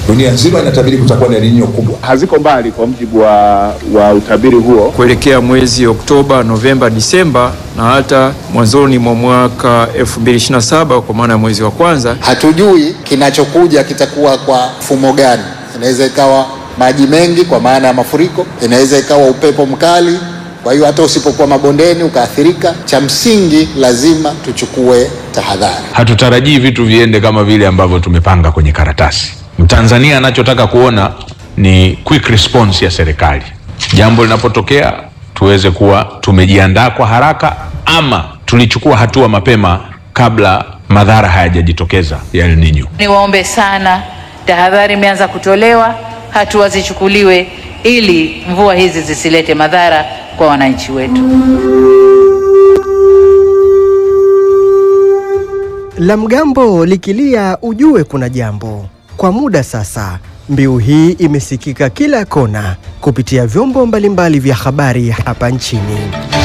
dunia nzima inatabiri kutakuwa na El Nino kubwa. haziko mbali kwa mujibu wa, wa utabiri huo. kuelekea mwezi Oktoba, Novemba, Disemba na hata mwanzoni mwa mwaka 2027 kwa maana ya mwezi wa kwanza. Hatujui kinachokuja kitakuwa kwa mfumo gani. Inaweza ikawa maji mengi kwa maana ya mafuriko, inaweza ikawa upepo mkali. Kwa hiyo hata usipokuwa mabondeni ukaathirika, cha msingi lazima tuchukue tahadhari. Hatutarajii vitu viende kama vile ambavyo tumepanga kwenye karatasi. Mtanzania anachotaka kuona ni quick response ya serikali, jambo linapotokea tuweze kuwa tumejiandaa kwa haraka, ama tulichukua hatua mapema kabla madhara hayajajitokeza ya El Nino. Niwaombe sana, tahadhari imeanza kutolewa, hatua zichukuliwe ili mvua hizi zisilete madhara kwa wananchi wetu. La mgambo likilia ujue kuna jambo. Kwa muda sasa, mbiu hii imesikika kila kona kupitia vyombo mbalimbali vya habari hapa nchini.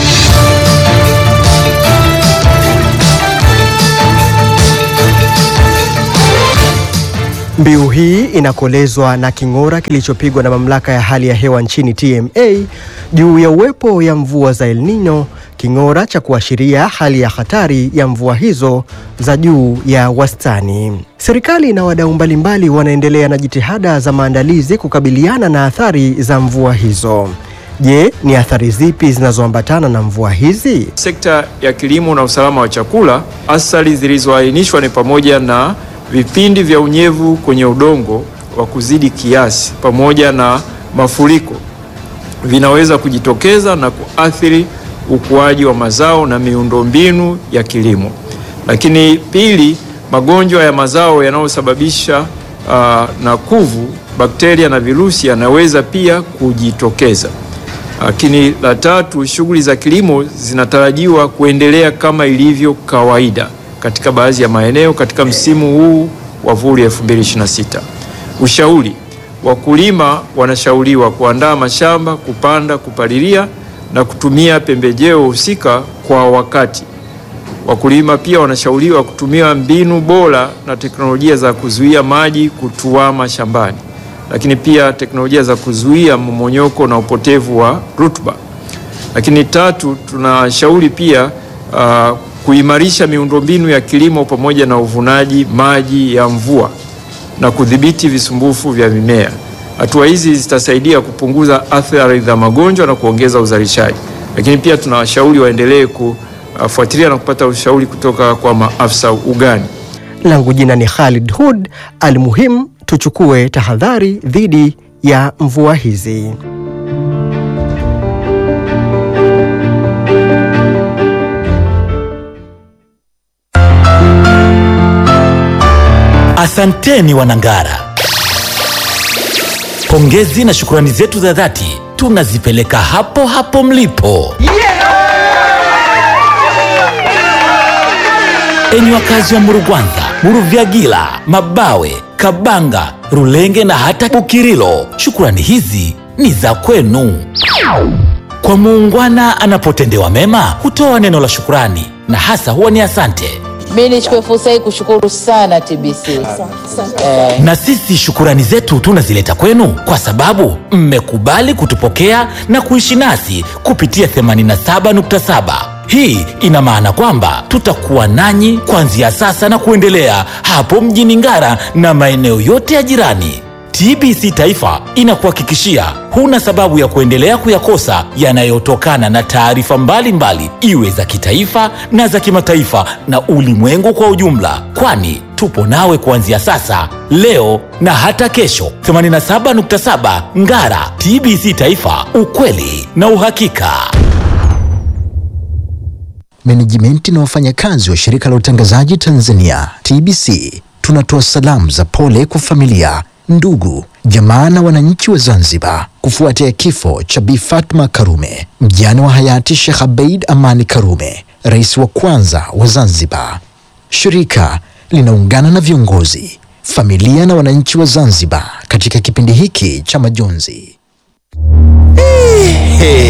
Mbiu hii inakolezwa na king'ora kilichopigwa na mamlaka ya hali ya hewa nchini TMA juu ya uwepo ya mvua za El Nino, king'ora cha kuashiria hali ya hatari ya mvua hizo za juu ya wastani. Serikali na wadau mbalimbali wanaendelea na jitihada za maandalizi kukabiliana na athari za mvua hizo. Je, ni athari zipi zinazoambatana na mvua hizi? Sekta ya kilimo na usalama wa chakula, athari zilizoainishwa ni pamoja na vipindi vya unyevu kwenye udongo wa kuzidi kiasi pamoja na mafuriko vinaweza kujitokeza na kuathiri ukuaji wa mazao na miundombinu ya kilimo. Lakini pili, magonjwa ya mazao yanayosababisha uh, na kuvu, bakteria na virusi yanaweza pia kujitokeza. Lakini la tatu, shughuli za kilimo zinatarajiwa kuendelea kama ilivyo kawaida katika baadhi ya maeneo katika msimu huu wa vuli 2026. Ushauri: wakulima wanashauriwa kuandaa mashamba, kupanda, kupalilia na kutumia pembejeo husika kwa wakati. Wakulima pia wanashauriwa kutumia mbinu bora na teknolojia za kuzuia maji kutuama shambani, lakini pia teknolojia za kuzuia mmomonyoko na upotevu wa rutuba. Lakini tatu, tunashauri pia uh, kuimarisha miundombinu ya kilimo pamoja na uvunaji maji ya mvua na kudhibiti visumbufu vya mimea. Hatua hizi zitasaidia kupunguza athari za magonjwa na kuongeza uzalishaji. Lakini pia tunawashauri waendelee kufuatilia na kupata ushauri kutoka kwa maafisa ugani. Langu jina ni Khalid Hud. Almuhimu, tuchukue tahadhari dhidi ya mvua hizi. Asanteni Wanangara, pongezi na shukrani zetu za dhati tunazipeleka hapo hapo mlipo. Enyi wakazi wa Murugwanza, Muruvyagila, Mabawe, Kabanga, Rulenge na hata Bukirilo, shukrani hizi ni za kwenu. Kwa muungwana anapotendewa mema hutoa neno la shukrani na hasa huwa ni asante. Mi nichukue fursa hii kushukuru sana TBC eh, Na sisi shukurani zetu tunazileta kwenu kwa sababu mmekubali kutupokea na kuishi nasi kupitia 87.7. Hii ina maana kwamba tutakuwa nanyi kuanzia sasa na kuendelea hapo mjini Ngara na maeneo yote ya jirani. TBC Taifa inakuhakikishia huna sababu ya kuendelea kuyakosa yanayotokana na taarifa mbalimbali, iwe za kitaifa na za kimataifa na ulimwengu kwa ujumla, kwani tupo nawe kuanzia sasa, leo na hata kesho. 87.7 Ngara, TBC Taifa, ukweli na uhakika. Menejimenti na wafanyakazi wa shirika la utangazaji Tanzania TBC tunatoa salamu za pole kwa familia, ndugu, jamaa na wananchi wa Zanzibar kufuatia kifo cha Bi Fatma Karume, mjane wa hayati Sheikh Abeid Amani Karume, rais wa kwanza wa Zanzibar. Shirika linaungana na viongozi, familia na wananchi wa Zanzibar katika kipindi hiki cha majonzi.